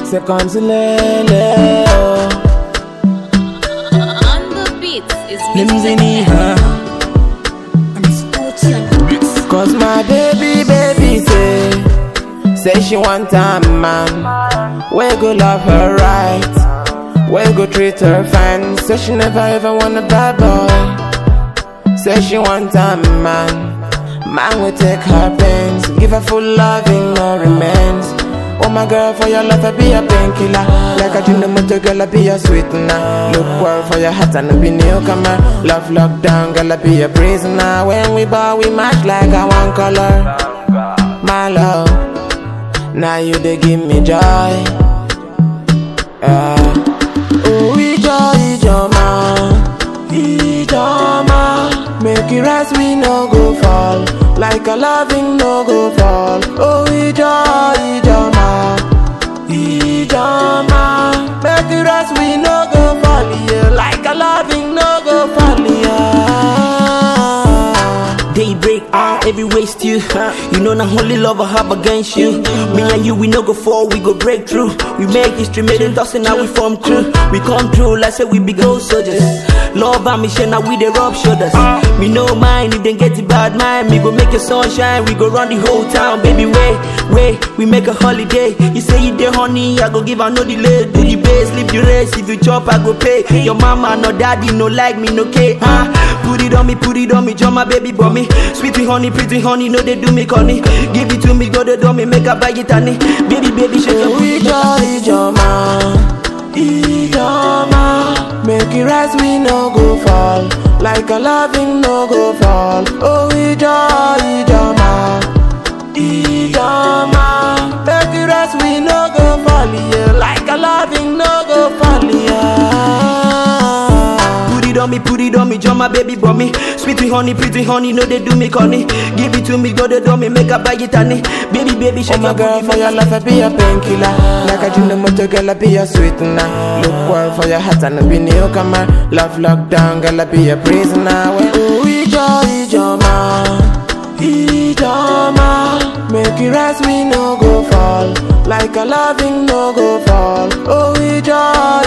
Seconds lele oh. On the beat is Limzini, huh? Cause my baby, baby say Say she want a man We go love her right We go treat her fine Say she never ever want a bad boy Say she want a man Man will take her pains Give her full loving, no remains Oh my girl, for your love I be a painkiller Like a dream, the girl I be a sweetener Look well for your heart and I be newcomer Love lockdown, girl I be a prisoner When we bow, we match like a one color My love, now you they give me joy uh, Oh, ijo, ijo, ma Ijo, ma Make it rise, we no go fall Like a loving no go fall Oh, ijo, ijo, ma Ijo, ma Make it rise, we no go fall yeah. Like a loving no go fall yeah. Daybreak, ah, every waste you. You know, not only love I have against you. Me and you, we no go fall, we go break through. We make history, made it us, and now we form crew. We come through, like say we be gold soldiers. Love and mission, now we the rub shoulders. Me no mind if they get the bad mind. Me go make your sunshine, we go run the whole town, baby. Wait, wait, we make a holiday. You say you there, honey, I go give her no delay. Do the base, leave the race. If you chop, I go pay. Your mama, no daddy, no like me, no care. Huh? Put it on me, put it on me, jump my baby for me. Sweet with honey, pretty honey, no they do me honey. Give it to me, go the door me, make her buy it honey. Baby, baby, shake your booty. Ijo, ijo, ma Ijo, ma Make it rise, we no go fall Like a loving no go fall Oh, ijo, ijo, ma Ijo, ma Make it rise, we no go fall yeah. Like a loving no go fall yeah. Put it on me, put it on me, jump my baby for me. Sweet with honey, pretty honey, no they do me honey. Give it to me, go the door me, make her buy it honey. Baby, baby, Oh shake my your girl, booty, for your love I be a painkiller Like a dream, the motor girl I be a sweetener Look well for your heart and I be newcomer Love lockdown, girl I be a prisoner Well, oh, ijo, ijo, ma Ijo, ma Make it rise, we no go fall Like a loving no go fall Oh, ijo,